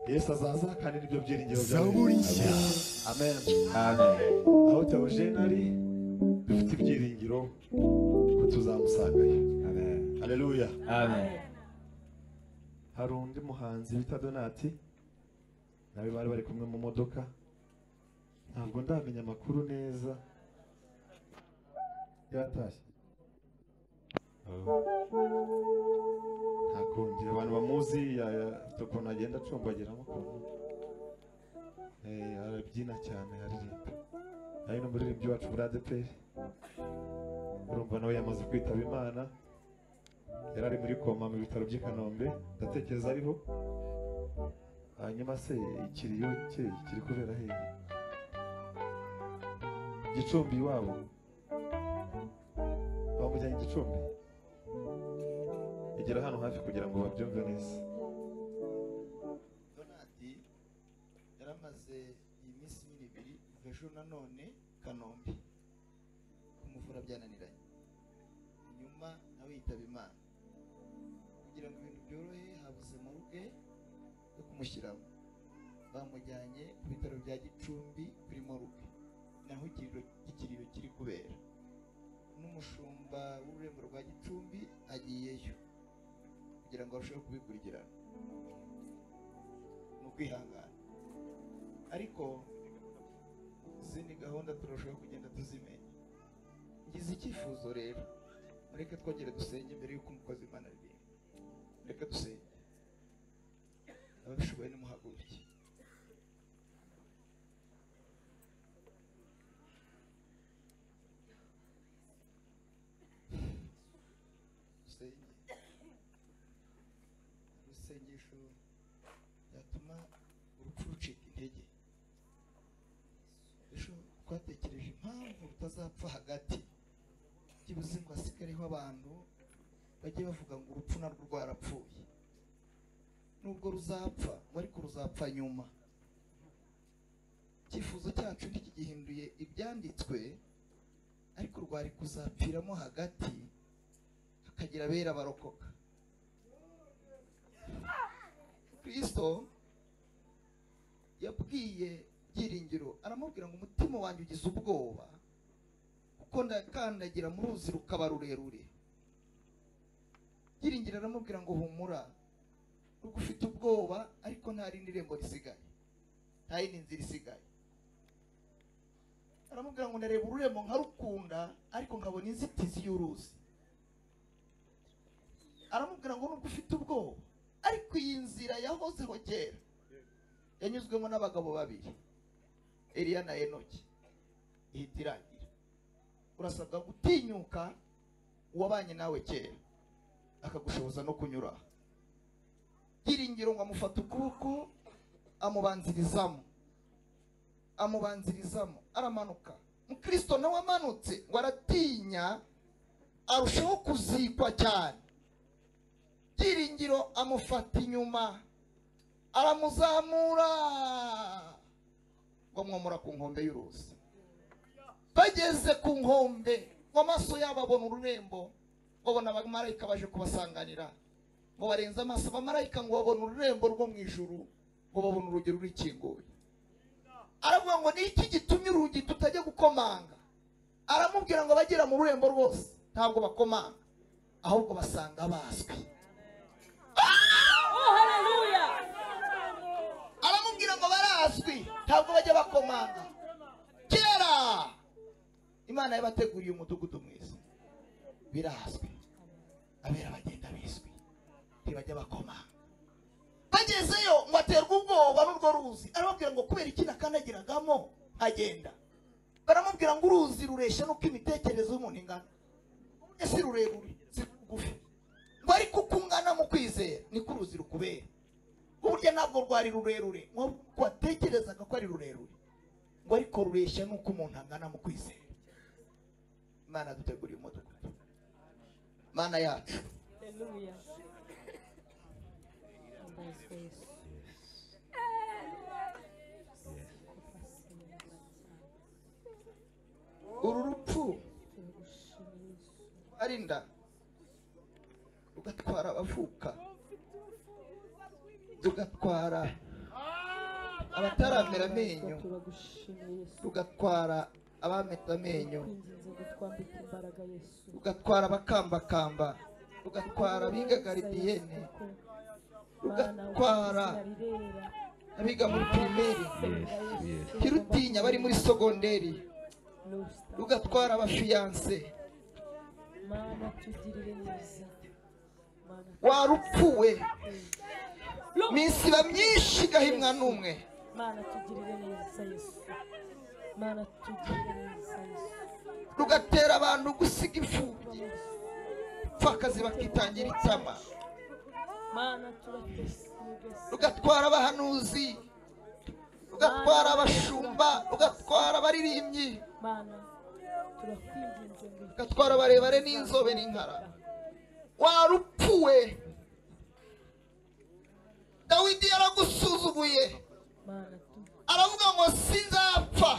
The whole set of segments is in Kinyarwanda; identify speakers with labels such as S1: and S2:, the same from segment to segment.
S1: yesu azaza kandi nibyo byiringiro
S2: zaburi nshya
S1: amen
S3: Amen.
S1: aho teogene ari dufite ibyiringiro ko tuzamusangayo
S3: Amen.
S1: haleluya
S3: Amen.
S1: hari undi muhanzi bita donati nawe bari bari kumwe mu modoka ntabwo ndamenya amakuru neza yaratashye ntakundi abantu bamuzi ya- ya- ukuntu agenda acumbagiramo ukuntu Eh, arabyina cyane aririmba ari n'umuririmbyi wacu muri adeperi urumva nawe yamaze kwitaba imana yari ari muri koma mu bitaro by'i kanombe ndatekereza ariho hanyuma se ikiriyo cye kiri kubera hehe gicumbi iwabo bamujyanye gicumbi igera hano hafi kugira ngo babyumve neza
S4: donadi yaramaze iminsi ibiri ibiri kuva ejo nanone kanombe kumuvura byananiranye nyuma nawe yitaba imana kugira ngo ibintu byorohe habuze moruge yo kumushyiraho bamujyanye ku bitaro bya gicumbi kuri moruge naho ikiriro ikiriro kiri kubera n'umushumba w'ururembo rwa gicumbi agiyeyo kugira ngo arusheho kubikurikirana ni ukwihangana ariko izindi gahunda turashobora kugenda tuzimenya ngize icyifuzo rero mureke twongere dusenge mbere y'uko umukozi imana aririmba mureke dusenge ababishoboye nimuhaguruke dusenge urusengesho byatuma urupfu rucika intege ejo twatekereje impamvu rutazapfa hagati byibuze ngo hasigareho abantu bajye bavuga ngo urupfu narwo rwarapfuye nubwo ruzapfa ngo ariko ruzapfa nyuma icyifuzo cyacu ntikigihinduye ibyanditswe ariko rwari kuzapfiramo hagati hakagira abera barokoka kristo yabwiye byiringiro aramubwira ngo umutima wanjye ugize ubwoba kuko ndakandagira mu ruzi rukaba rurerure byiringiro aramubwira ngo humura kuko ufite ubwoba ariko nta rindi rembo risigaye nta yindi nzira isigaye aramubwira ngo ndareba ururembo nkarukunda ariko nkabona inzitizi y'uruzi aramubwira ngo nubwo ufite ubwoba ariko iyi nzira yahozeho kera yanyuzwemo n'abagabo babiri Eliya na enoki ihita irangira urasabwa gutinyuka uwabanye nawe kera akagushoboza no kunyura aho. byiringiro ngo amufata ukuboko amubanzirizamo amubanzirizamo aramanuka mukristo nawe amanutse ngo aratinya arushaho kuzikwa cyane byiringiro amufata inyuma aramuzamura ngo amwomora ku nkombe y'uruzi bageze ku nkombe ngo amaso yabo abona ururembo ngo abona abamarayika baje kubasanganira ngo barenze amaso abamarayika ngo babone ururembo rwo mu ijuru ngo babone urugi rurikinguye aravuga ngo ni iki gitumye urugi tutajya gukomanga aramubwira ngo abagera mu rurembo rwose ntabwo bakomanga ahubwo basanga bazwi
S5: Oh, hallelujah.
S4: aramubwira ngo barazwi ntabwo bajya bakomanga kera imana yabateguriye umudugudu mwiza birazwi abera bagenda bizwi ntibajya bakomanga bagezeyo ngo aterwe ubwoba n'urwo ruzi aramubwira ngo kubera iki nakandagiragamo agenda baramubwira ngo uruzi rureshya n'uko imitekerereze y'umuntu ingana ese rurerure si rugufi ngo ariko uko ungana mu kwizera niko uruzi rukubera burya ntabwo rwari rurerure nk'uko watekerezaga ko ari rurerure ngo ariko rureshya n'uko umuntu angana mu kwizera imana yaduteguriye umudugudu imana yacu
S5: Hallelujah.
S4: uru rupfu rwarinda rugatwara abavuka rugatwara abataramera amenyo
S2: turagushimiye yesu
S4: rugatwara abameta amenyo
S2: kwinginze ngo twambike imbaraga yesu
S4: rugatwara abakambakamba rugatwara abiga garidiyene rugatwara abiga muri pirimeri kirutinya bari muri sogonderi rugatwara abafiyanse
S2: mana tugirire neza Mana,
S4: warupfuwe
S2: Lu-
S4: minsi iba myinshi igahimwa n'umwe
S2: mana tugirire neza yesu mana tugirire neza yesu
S4: rugatera abantu gusiga imfubyi pfakazi bakitangira itama
S2: mana turatesiga
S4: rugatwara abahanuzi rugatwara abashumba rugatwara abaririmbyi
S2: mana turakwinginze ngo
S4: rugatwara abarebare n'inzobe n'inkara warupfuwe dawidi yaragusuzuguye
S2: mana tu-
S4: aravuga ngo sinzapfa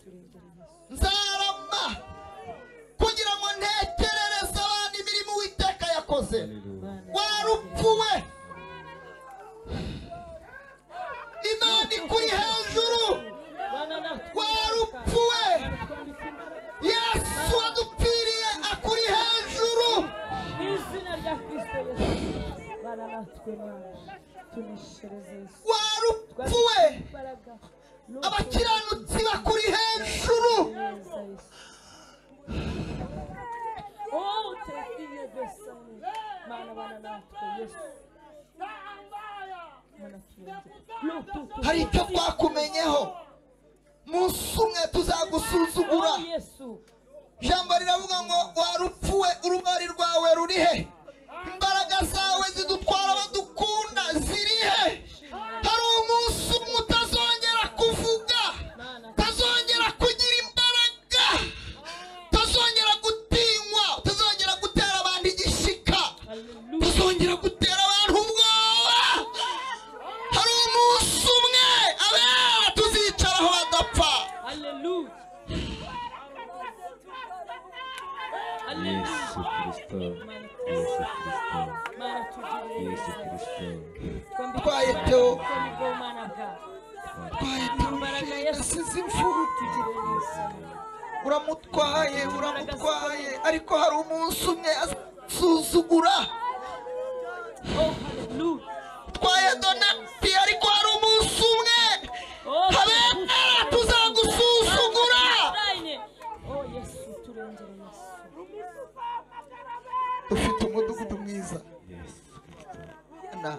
S2: turengere yesu
S4: nzarama kugira ngo ntekerereze abandi imirimo uwiteka yakoze
S2: mana
S4: warupfuwe imana ikuri hejuru
S2: mana natwe
S4: warupfuwe
S2: twambike imbaraga
S4: yesu adupfiriye akuri hejuru
S2: mu izina rya kristo yesu mana natwe mana tuneshereze yesu
S4: warupfuwe
S2: imbaraga
S4: abakiranutsi bakuri hejuru
S2: neza yesu Oh, tefiye besane. Mana bana natwe yesu mana turengere Lu- tu- tu-
S4: hari icyo twakumenyeho munsi umwe tuzagusuzugura
S2: Oh, yesu
S4: ijambo riravuga ngo warupfuwe urugari rwawe ruri he imbaraga zawe zidutwara abadukunda ziri he hari umunsi umwe utazongera kuvuga
S2: mana
S4: utazongera kugira imbaraga utazongera gutinywa utazongera gutera abantu igishika
S2: haleluya
S4: utazongera gutera abantu ubwoba hari umunsi umwe abera tuzicaraho badapfa
S2: haleluya haleluya
S3: Yesu Kristo, Yesu Kristo,
S2: mana tugirire
S3: Yesu
S2: neza
S3: Kristo,
S4: Twaye Theo.
S2: Imbaraga ya
S4: asize imfubyi uramutwaye uramutwaye ariko hari umunsi umwe asuzugura utwaye donati ariko hari umunsi umwe habera tuzagusuzugura ufite umudugudu mwiza
S3: Yesu Kristo,
S4: Na,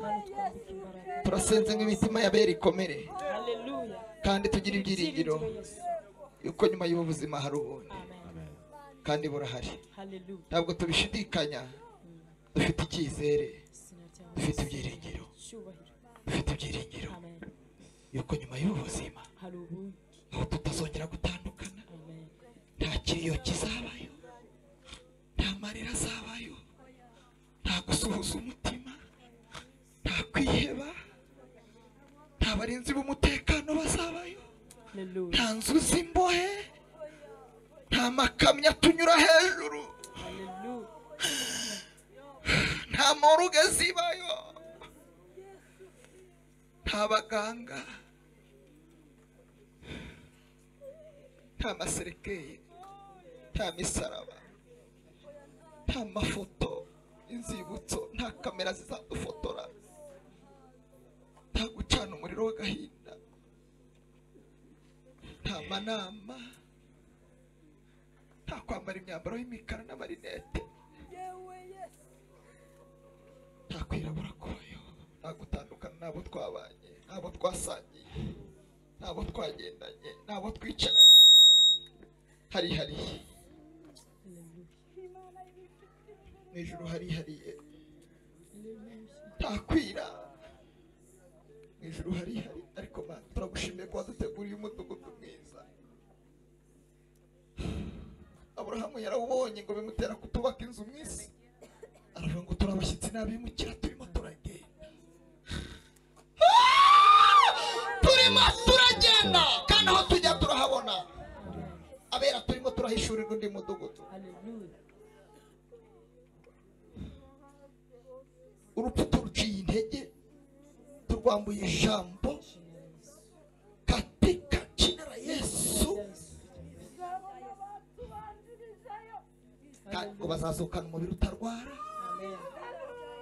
S4: turasenze ngo imitima y'abera ikomere kandi tugire ibyiringiro yuko nyuma y'ubu buzima hari ubundi
S3: Amen.
S4: kandi burahari ntabwo tubishidikanya dufite icyizere dufite ibyiringiro dufite ibyiringiro yuko nyuma y'ubu buzima aho tutazongera gutandukana nta kiriyo kizabayo nta marira azabayo nta gusuhuza umutima nta kwiheba nta barinzi b'umutekano bazabayo nta nzu z'imbohe nta makamyo atunyura hejuru nta moruge zibayo nta baganga nta maserekeri nta misaraba nta mafoto inzibutso nta kamera zizadufotora nta gucana umuriro w'agahinda nta manama nta kwambara imyambaro y'imikara n'amarinete nta kwirabura kwayo nta gutandukana n'abo twabanye n'abo twasangiye n'abo twagendanye n'abo twicaranye harihariye mu ijoro harihariye nta kwira mu ijoro harihariye ariko mana turagushimiye kuba duteguriye umudugudu mwiza aburahamu yarawubonye ngo bimutera kutubaka inzu mu isi aravuga ngo turabashyitsi n'abimukira turimo turagenda turimo turagenda kandi aho tujya turahabona abera turimo turahishurirwa undi mudugudu urupfu turuciye intege turwambuye ijambo kandi ngo bazasohokana umubiri utarwara
S6: Amen.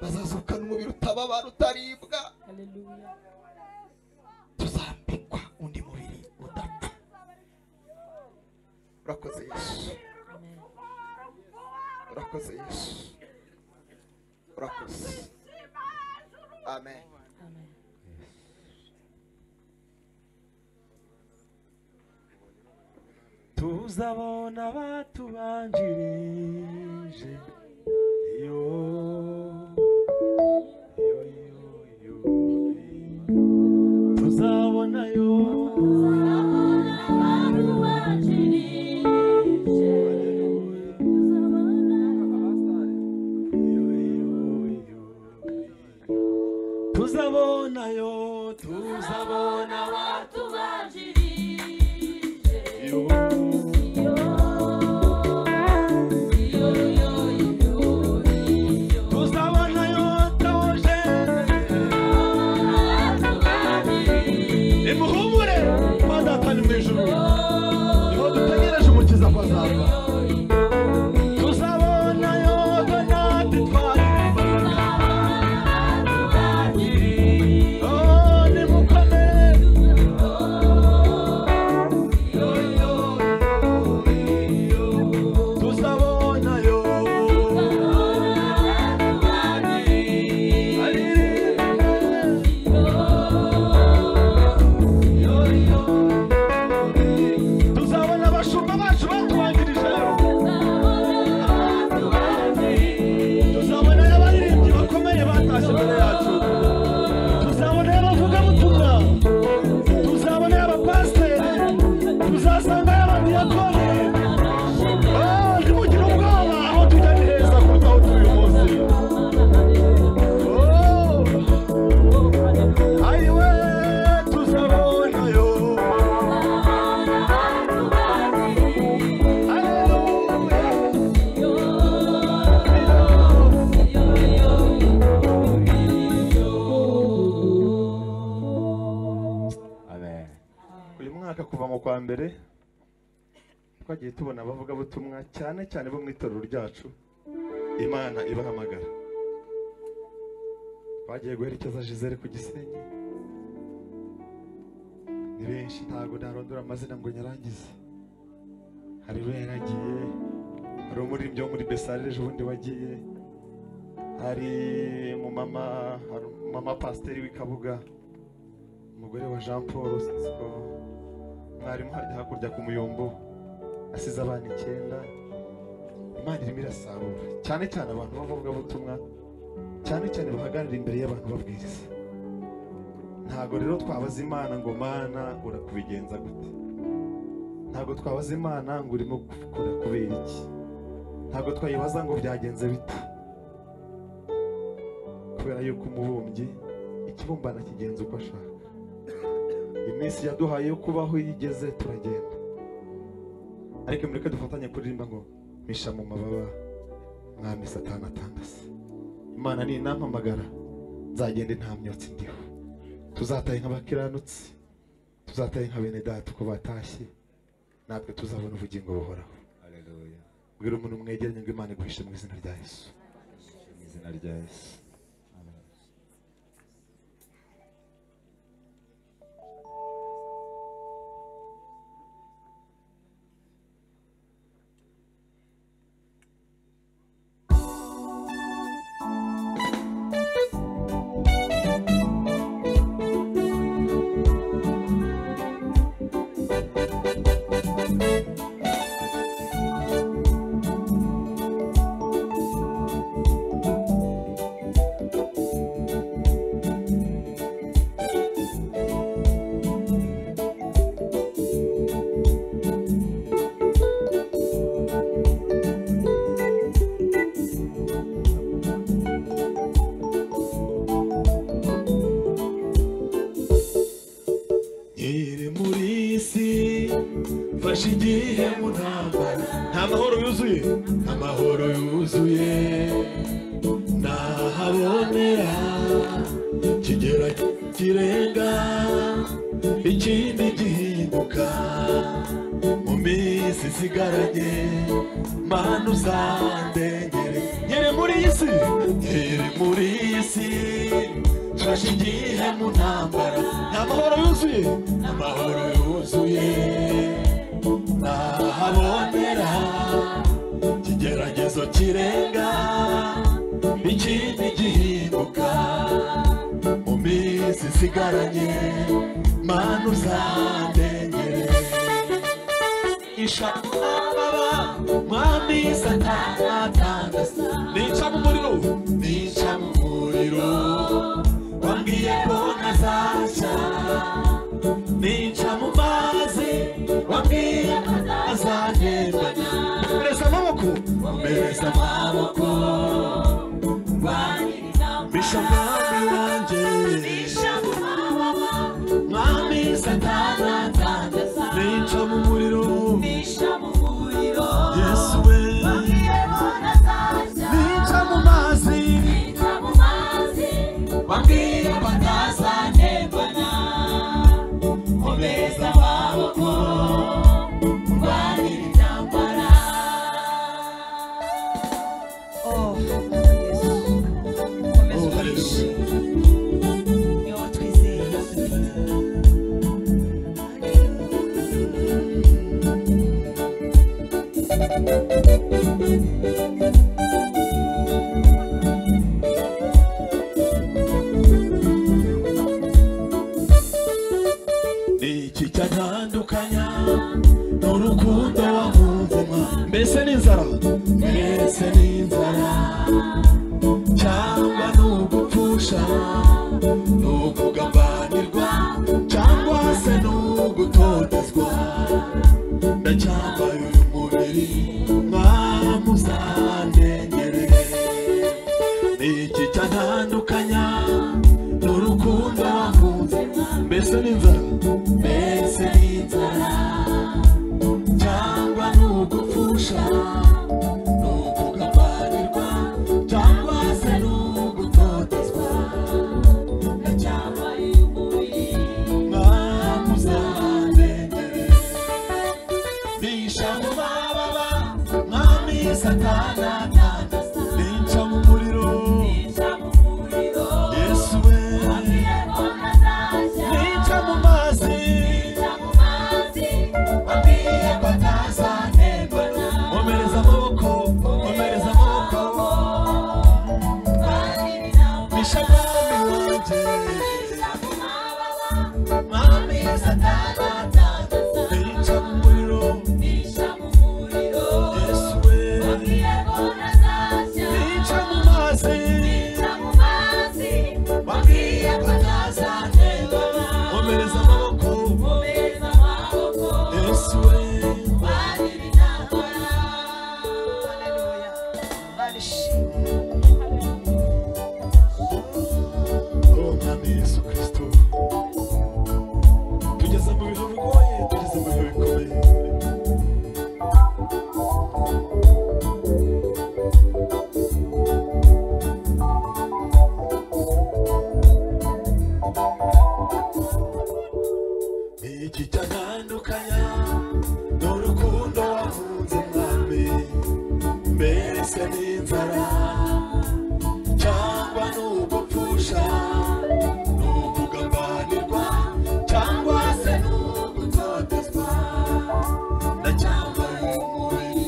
S4: bazasohokana umubiri utababara utaribwa
S6: Hallelujah.
S4: tuzambikwa undi mubiri udapfa urakoze yesu
S6: Amen.
S4: urakoze yesu urakoze amen
S6: Amen.
S2: tuzabona abatubanjirije yo yo yo yo tuzabona yo Hallelujah. Yo, yo, yo, yo. tuzabona yo tuzabona abatubanjirije yo tuzabonayo tawoje imuhumure madata ni mu ijuru niho dutegereje umukiza ko azava tuzabonayo donati twari Oh, nimukomere tuzabonayo tuzabona abashumba bacu batubanjirije tuzabona abaririmbyi bakomeye batashye imbere yacu tuzabona abavugabutumwa tuzabona abapasiteri tuzasanga abadiyakoni Oh, ntimugire ubwoba aho tujya ni heza kuruta aho turi uyu munsi Oh, ayiwe tuzabonayo Hallelujah. Amen.
S1: uyu mwaka kuva mu kwa mbere twagiye tubona abavugabutumwa cyane cyane bo mu itorero ryacu imana ibahamagara bagiye guherekeza jizere ku gisenyi ni benshi ntabwo narondora amazina ngo nyarangize hari beragiye hari umuririmbyi wo muri besare ejo bundi wagiye hari umumama hari umumama pasiteri w'i kabuga umugore wa jean paul sisiko mwarimu harya hakurya ku muyombo asize abana icyenda imana irimo irasarura cyane cyane abantu b'abavugabutumwa cyane cyane bahagarara imbere y'abantu babwiriza ntabwo rero twabaza imana ngo mana urakubigenza gute ntabwo twabaza imana ngo urimo gukora kubera iki ntabwo twayibaza ngo byagenze bite kubera yuko umubumbyi ikibumbano kigenza uko ashaka iminsi yaduhaye yo kubaho igeze turagenda ariko mureke dufatanye kuririmba ngo misha mu mababa mwami satani atandase imana ni inampamagara nzagenda nta myotsi ndiho tuzataye nk'abakiranutsi tuzataye nka bene data uko batashye natwe tuzabona ubugingo buhoraho
S2: Hallelujah.
S1: bwira umuntu mwegeranye ngo imana iguhishe mu izina rya yesu
S2: Mu izina rya Yesu. Amen. iri muri iyi si fashe igihe mu ntambara nta mahoro yuzuye nta mahoro yuzuye ntahabonera kigera kirenga ikindi gihinduka mu minsi
S5: nsigaranye mana uzandengere ngere muri iyi si ngere muri iyi si mfashe igihe mu ntambara nta mahoro yuzuye amahoro yuzuye nahabonera ikigeragezo kirenga ikindi gihinduka mu minsi isigaranye mana uzandengere isha baba mwami satana tangasa nica mu muriro nica mu muriro wambwiye ko ntazaca nica mu mazi wambwiye ko ntazandembana mereza amaboko mereza amaboko bisha mwami wanjye mwami satana tangasa nica mu muriro yesu we nica mu mazi wambwiye ko ntazandembana komeza amaboko urwanira intambara
S7: Oh, Yesu. Komeza
S5: Oh,
S7: ubarishe.
S5: hallelujah.
S7: Ni wowe twizeye, Yesu mwiza.
S5: iki cyatandukanya n'urukundo wahunzemo mbese n'inzara mbese n'inzara cyangwa n'ugupfusha n'ukugambanirwa cyangwa se n'ugutotezwa ndacyambaye uyu mubiri mwamuzandengerere iki cyatandukanya n'urukundo wakunze mbese n'inzara mbese n'inzara cyangwa n'ugupfusha n'ukugabanirwa cyangwa se n'ugutotezwa ndacyambaye umubiri mwamuzandengerere bisha mu mababa mwami satana tandasa ninca mu muriro yesu we ninca mu mazi wambwiye ko atazanterwa nkomereza amaboko nkomereza amaboko bisha mwami wanjye mwami satana tandasa ninca mu muriro yesu we ninca mu mazi wambwiye ko atazanterwa nkomereza amaboko Yesu we
S7: Hallelujah. Ubarishe.
S5: Oh, Mwami Yesu Kristo tugeze mu bihe bigoye tugeze mu bihe bikomeye iki cyatandukanya n'urukundo wakunze mwami mbese n'inzara cyangwa n'ugupfusha n'ukugambanirwa cyangwa se n'ugutotezwa ndacyambaye umubiri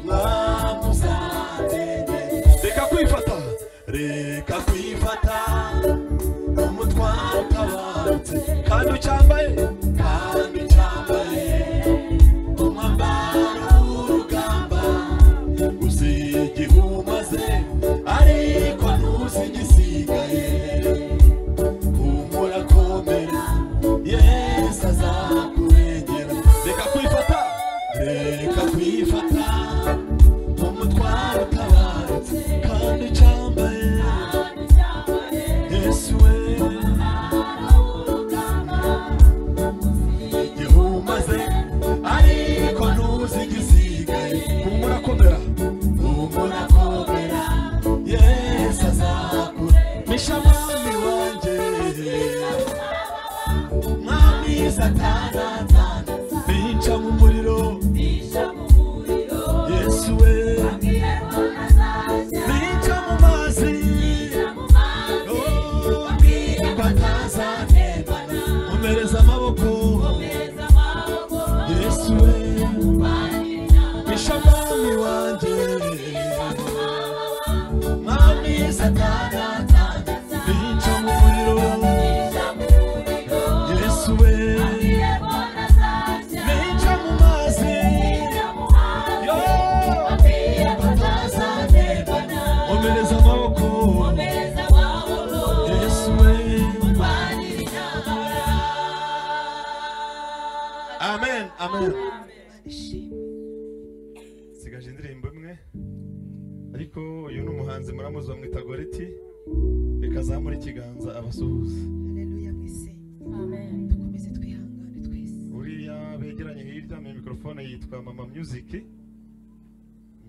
S5: mwamuzanenge reka kwifata reka kwifata umutwaro utabarutse kandi ucyambaye kandi ucyambaye umwambaro w'urugamba uzi igihe umaze ariko ntuzi igisigaye humura komera yesu azakurengera reka kwifata reka kwifata umutwaro utabarutse kandi ucyambaye yesu we igihe umaze ariko ntuzi igisigaye humura komera humura komera yesu azakure misha mwami wanjye mwami satana tana bica mu muriro
S2: Bisha mu
S1: batazanebana omereza amaboko yesu we bisha mwami wanjye mwami satanata bica mu muriro yesu we bica mu mazi yo batazanebana omereza amaboko yesu we amen amen sigaje indirimbo imwe ariko uyu ni umuhanzi muramuzi bamwita goriti reka azamure ikiganza abasuhuza
S7: haleluya mwese
S8: Amen.
S7: dukomeze twihangane twese
S1: uriya begeranye hirya mu mikorofone yitwa mama music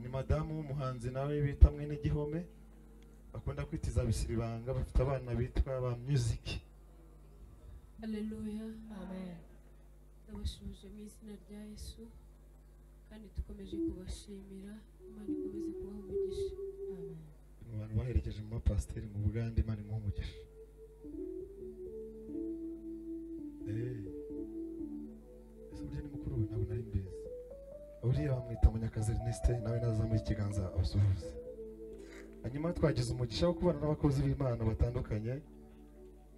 S1: ni madamu w'umuhanzi nawe bita mwene gihome bakunda kwitiza bisiribanga bafite abana bitwa ba music
S2: haleluya
S8: Amen.
S2: ndabashubije mu izina rya yesu kandi dukomeje kubashimira imana ikomeze kubaha umugisha
S8: Amen.
S1: mu bantu baherekeje mu bapasiteri mu bugande imana imuha umugisha Eh, ese burya ni mukuru we ntabwo nari mbizi uriya bamwita munyakazi erneste nawe nazamuye ikiganza abasuhuze hanyuma twagize umugisha wo kubana n'abakozi b'imana batandukanye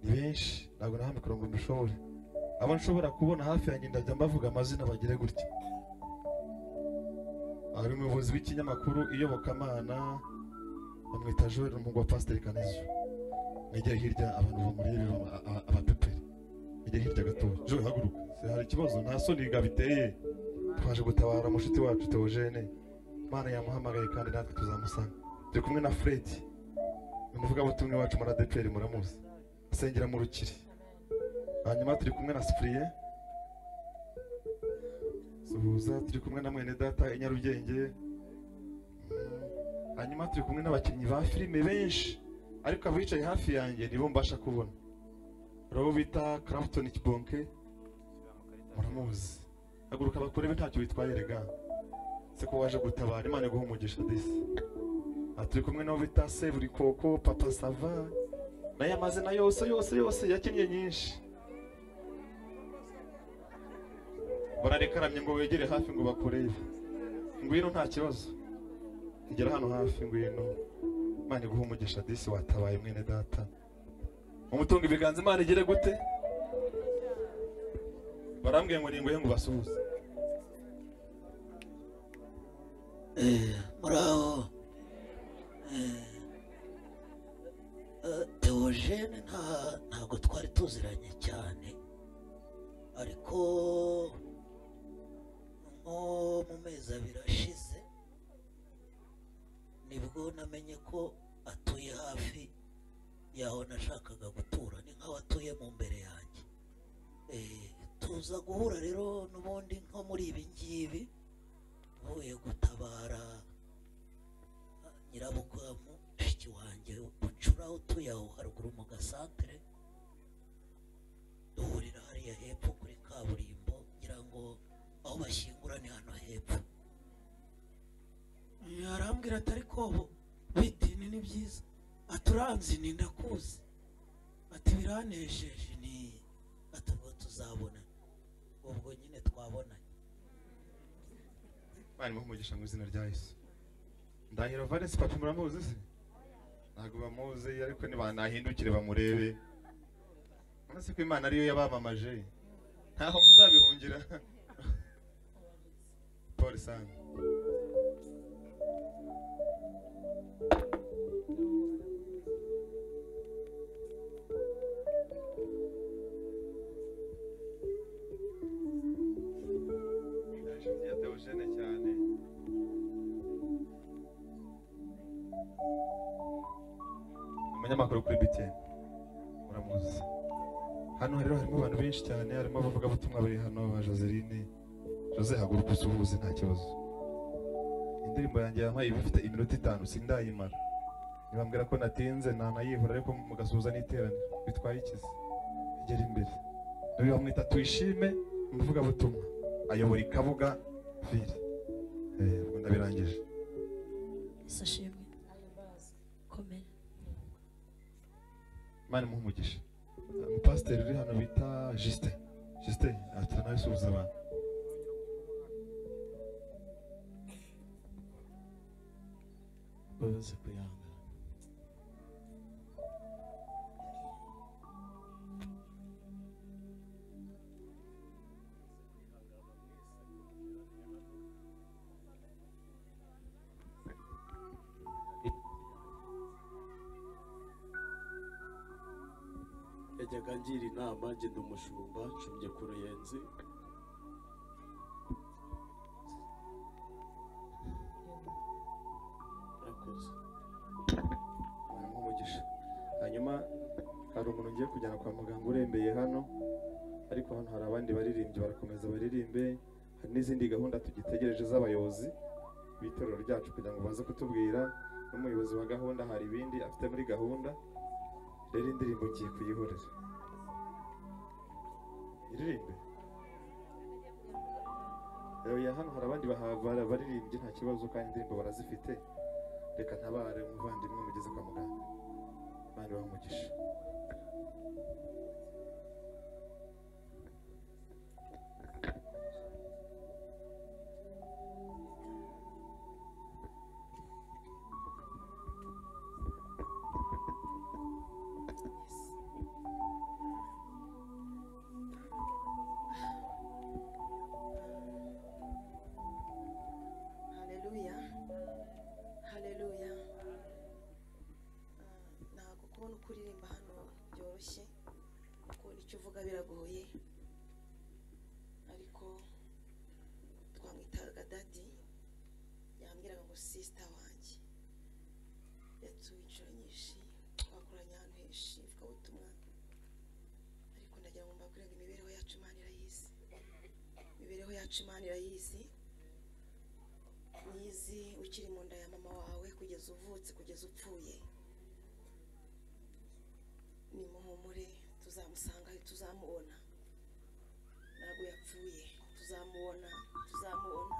S1: ni benshi ntabwo naha mikoro ngo mbishobore abo nshobora kubona hafi yanjye ndajya mbavuga amazina bagire gutya hari umuyobozi w'ikinyamakuru iyobokamana bamwita joel ni umuhungu wa pasiteri kanezo negera hirya abantu bamurebe baba- aba- abapeperi negera hirya gatoya joel haguruka Se, hari ikibazo nta soni ga biteye twaje gutabara mushuti wacu teogene imana yamuhamagaye kandi natwe tuzamusanga turi kumwe na fred ni umuvugabutumwa wacu muri adeperi muramuzi asengera mu rukiri hanyuma turi kumwe na sipuriye suhuza turi kumwe na mwene data i nyarugenge Mm. hanyuma turi kumwe n'abakinnyi ba filime benshi ariko abicaye hafi yanjye nibo mbasha kubona hari uwo bita Clapton Kibonke muramuzi haguruka bakurebe ntacyo bitwaye rega se ko waje gutabara imana iguha umugisha disi aha turi kumwe n'abo bita Seburi Koko Papa Sava nayo amazina yose yose yose yakinnye nyinshi bararekaramye ngo wegere hafi ngo bakurebe ngwino nta kibazo ngera hano hafi ngwino imana iguha umugisha disi watabaye mwene data umutungo ibiganza imana igere gute barambwiye ngo ningoye ngo basuhuze
S9: muraho teogene ntabwo twari tuziranye cyane ariko nko mu mezi abiri ashize nibwo namenye ko atuye hafi yaho nashakaga gutura ni nk'aho atuye mu mbere yanjye Eh, tuza guhura rero n'ubundi nko muri ibi ngibi mvuye gutabara nyirabukamu mushiki wanjye bucura utuye aho haruguru mu gasantere duhurira hariya hepfo kuri kaburimbo ngira ngo aho bashyingura ni hano hepfo
S10: yarambwira ati ariko bo bitini ni byiza ati uranzi ni ndakuzi ati biranejeje
S9: ni atabwo tuzabona ubwo nyine twabonanye
S1: imana imuha umugisha mu izina rya yesu ndahiro valence papa muramuzi se ntabwo bamuzi ariko nibanahindukire bamurebe uretse ko imana ariyo yabamamaje ntaho muzabihungira paul sana umunyamakuru kuri BTN muramuzi hano rero harimo abantu benshi cyane harimo abavugabutumwa bari hano ba Joseline Jose haguruka usuhuze nta kibazo indirimbo yanjye yampaye iba ifite iminota itanu sindayimara nibambwira ko natinze nanayihura ariko mugasuhuza n'iteraniro bitwaye ikizi igera imbere uyu bamwita tuyishime umuvugabutumwa ayobora ikabuga ville Eh, ubwo ndabirangije
S2: yesu ashimwe komera
S1: imana imuha umugisha pasiteri uri hano bita jisite jisite atanawe usuhuza abantu
S11: babaze kwihangana yajyaga ngira inama ngenda umushumba nshumbye ku ruyenzi murakoze
S1: hanyuma umugisha hanyuma hari umuntu ugiye kujyana kwa muganga urembeye hano ariko hano hari abandi baririmbyi barakomeza baririmbe hari n'izindi gahunda tugitegereje z'abayobozi b'itorero ryacu kugira ngo baze kutubwira n'umuyobozi wa gahunda hari ibindi afite muri gahunda rero indirimbo ngiye kuyihorera iririmbe ya hano hari abandi bahabara baririmbye nta kibazo kandi indirimbo barazifite reka ntabare umuvandimwe mugeze kwa muganga abandi bamugisha
S7: haleluya haleluya ntabwo kubona uko uririmba hano byoroshye kubona icyo uvuga biragoye ariko twamwitaga dadi yambwiraga ngo sisita wanjye yatuye inshuro nyinshi twakoranye ahantu henshi ivugabutumwa ariko ndagira ngo mbabwire ngo imibereho yacu imana irayizi imibereho yacu imana irayizi nizi ukiri mu nda ya mama wawe kugeza uvutse kugeza upfuye nimuhumure tuzamusanga tuzamubona ntabwo yapfuye tuzamubona tuzamubona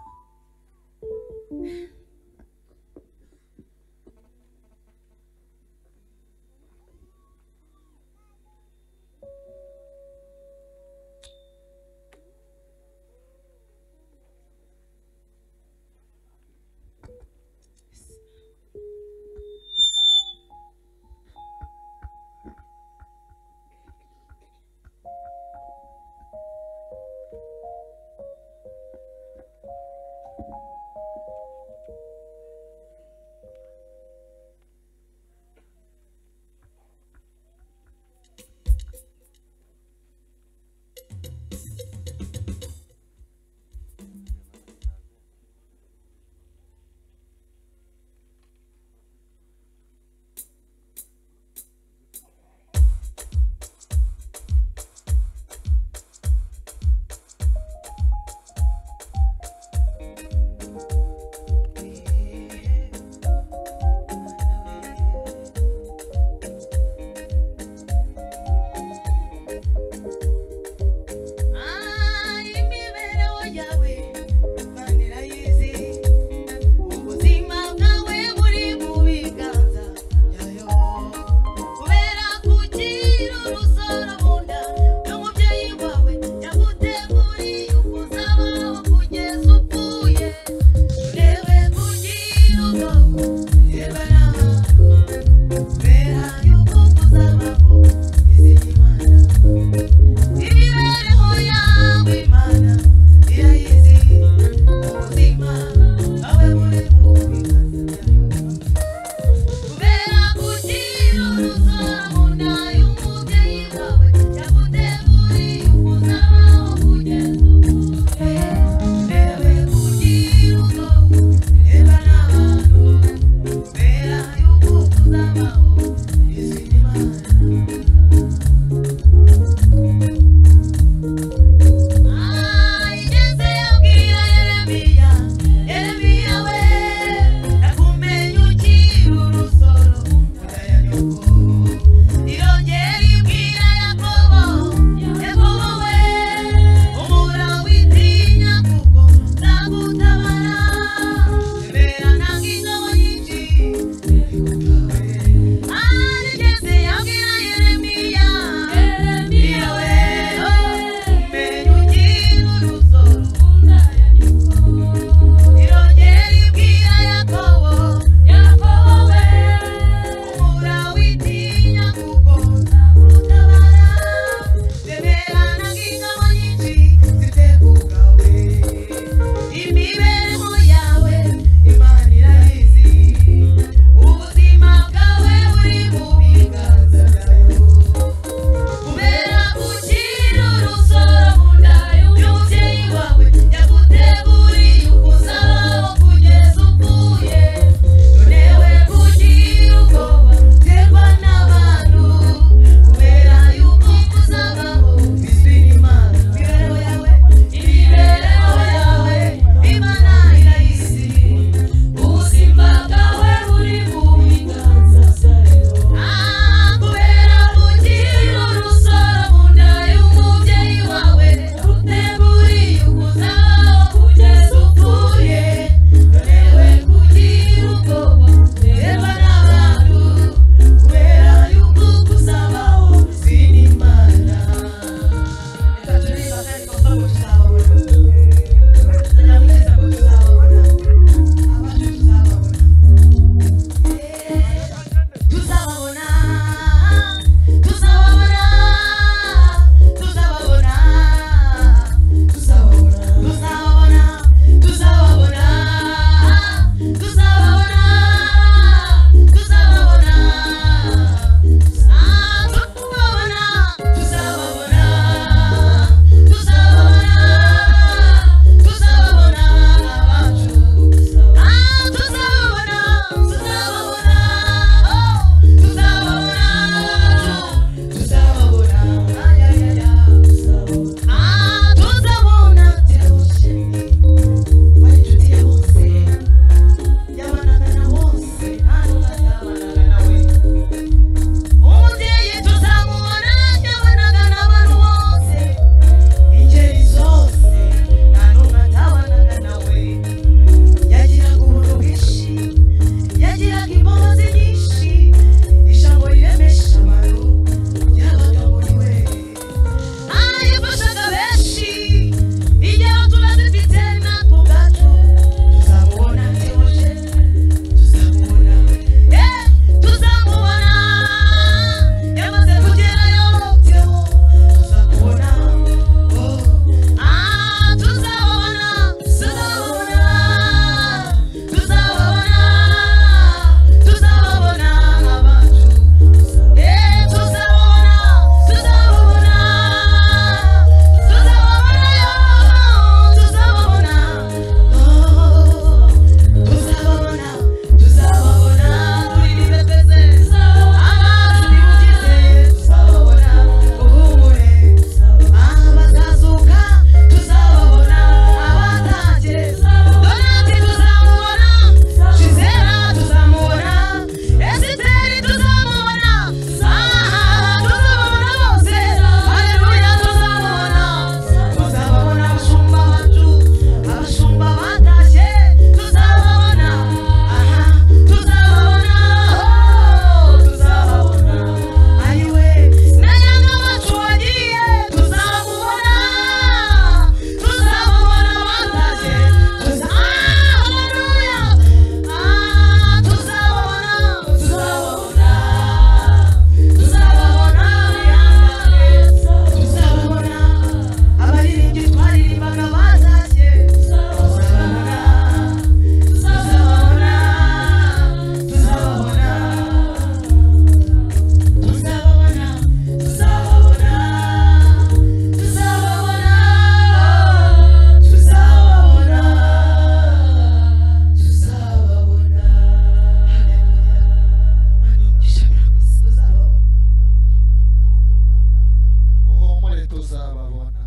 S4: tuzababona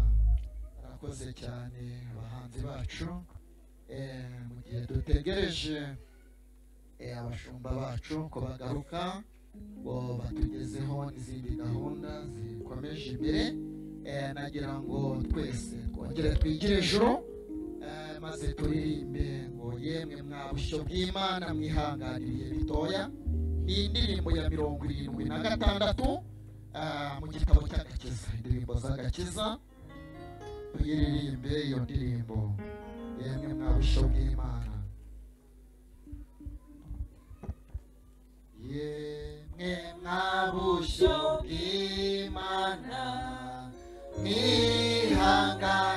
S4: arakoze cyane abahanzi bacu Eh, mu gihe dutegereje eh, abashumba bacu ko bagaruka ngo batugezeho n'izindi gahunda zikomeje imbere Eh, nagira ngo twese twongere twigire ijuru Eh, maze turirimbe ngo yemwe mwa bushyo bw'imana mwihanganiriye bitoya ni indirimbo ya mirongo irindwi na gatandatu ah, mu gitabo cy'agakiza indirimbo z'agakiza tuyiririmbe iyo ndirimbo yemwe mwa bushyo bw'imana yemwe mwa bushyo bw'imana mwihangane